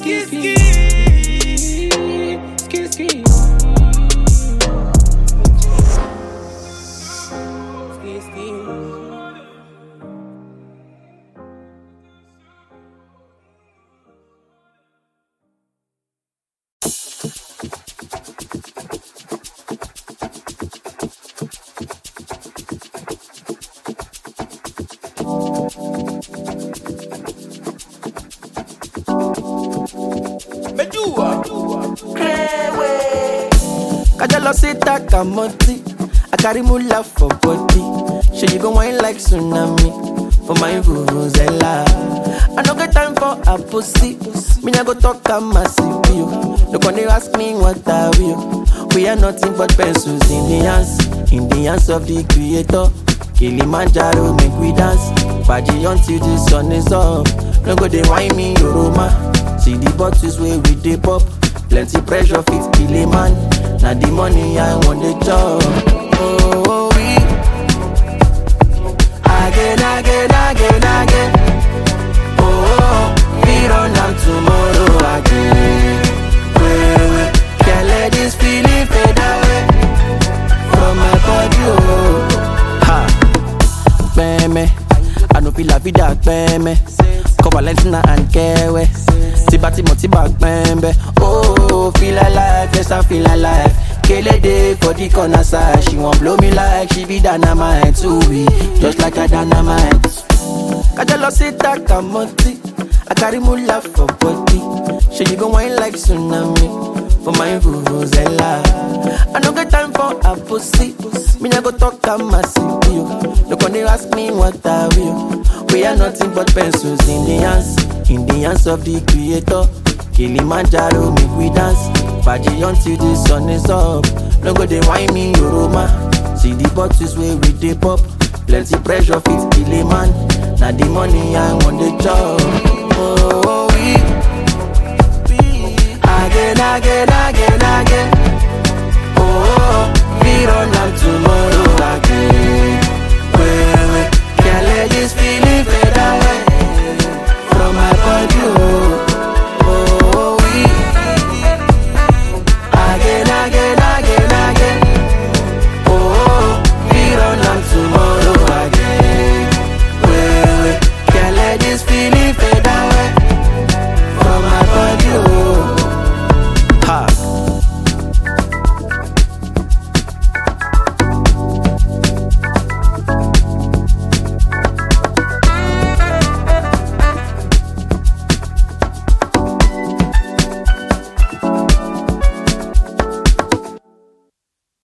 ski, ski. Ski, ski. Ski, ski. Kajalo say takamoti. I carry mula for body. Sure you go wine like tsunami for my vuvuzela. I no get time for a pussy. Me nah go talk a massive you. Look when they ask me what I will. We are nothing but pencils in the hands, in the hands of the creator. Kilimanjaro make we dance. Party until the sun is up. No go they whine me Yoroma. See the bottles where we dey pop. Plenty pressure fit kill a man. Now the money I want the job. Oh, we again, again, again, again. Oh, we run am tomorrow again. Wait, wait, can't let this feeling fade away from my body. Oh, ha, peme. I no feel la vida peme. Cover Valentina and Kewe. Tiba Timo Tiba Pembe. Oh, feel alive, yes I feel alive. Kele day for the corner side. She won't blow me like she be dynamite. Too we just like a dynamite. Kajalo say takamoti. I carry mula for body. She you go wine like tsunami for my vuvuzela. I no get time for a pussy. Me nah go talk a massive you. Look when they ask me what I will. We are nothing but pencils in the hands, in the hands of the creator. Kilimanjaro make we dance. Party until the sun is up. No go they whine me Yoroma. See the bottles where we dey pop. Plenty pressure fit kill a man. Now the money I want the job. Oh,